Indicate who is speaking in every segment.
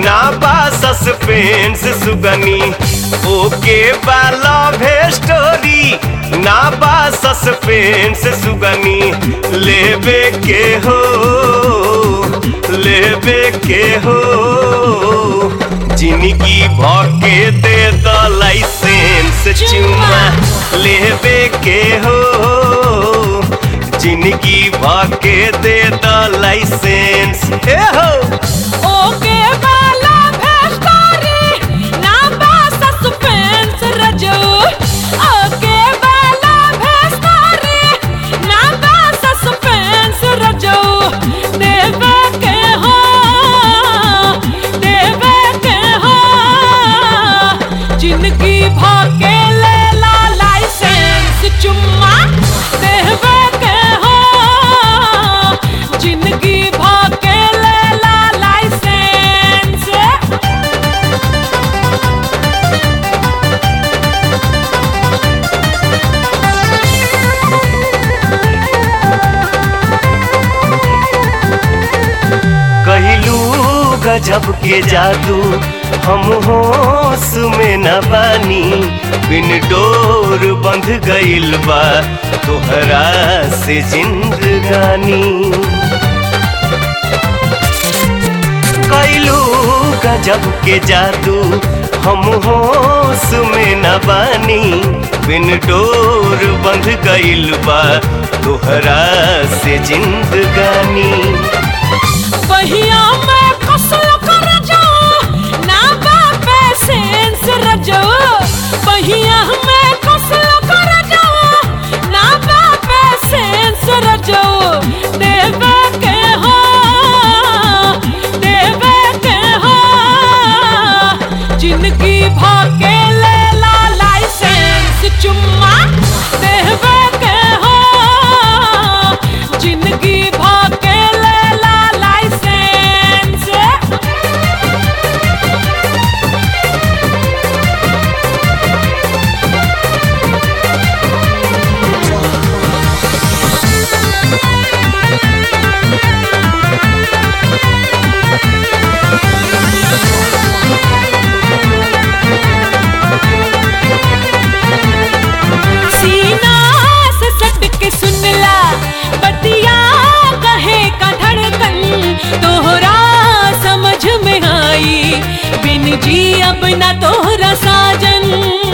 Speaker 1: ना बा सस्पेंस सुगनी ओके बा लव स्टोरी ना बा सस्पेंस सुगनी लेबे के हो लेबे के हो जिंदगी भके दे द लाइसेंस चुमा लेबे के हो जिंदगी भके दे द लाइसेंस ए हो
Speaker 2: ओके वाला भेस्टोरी ना बा सस्पेंस रजो ओके वाला भेस्टोरी ना बा सस्पेंस रजो देवे के हो देवे के हो जिंदगी भाके ले ला लाइसेंस चुम्मा देवे के हो जिंदगी भाके ले ला लाइसेंस
Speaker 1: कहलू गजब के जादू हम होश में न बानी बिन डोर बंध गइल बा तोहरा से जिंदगानी कैलू गजब के जादू हम होश में न बानी बिन डोर बंध गइल बा तोहरा से जिंदगानी
Speaker 2: बहिया में फसल कर जाओ ना बापे सेंस रजो बहिया में फसल कर जाओ ना बापे सेंस रजो देवे के हो देवे के हो जिंदगी भाके ले ला लाइसेंस चुम्मा देवे के हो जिंदगी भाके ले ला लाइसेंस सीना से सट के सुनला बतिया कहे का धड़कन तोहरा समझ में आई बिन जी अब ना तोहरा साजन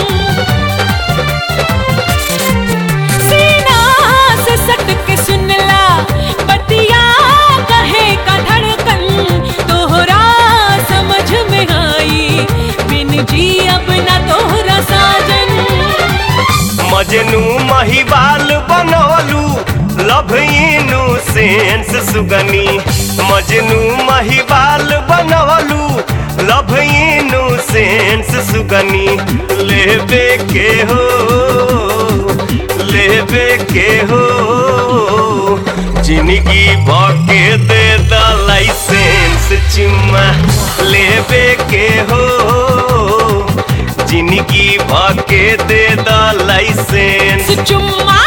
Speaker 2: सीना से सट के सुनला बतिया कहे का धड़कन तोहरा समझ में आई बिन जी अब ना तोहरा साजन
Speaker 1: मजनू महिबाल बनवलू लव इनू सेंस सुगनी मजनू महिबाल बनवलू लव इनू सेंस सुगनी लेबे के हो लेबे के हो जिंदगी भके दे द लाइसेंस चुम्मा लेबे के हो जिंदगी भके दे द लाइसेंस
Speaker 2: चुम्मा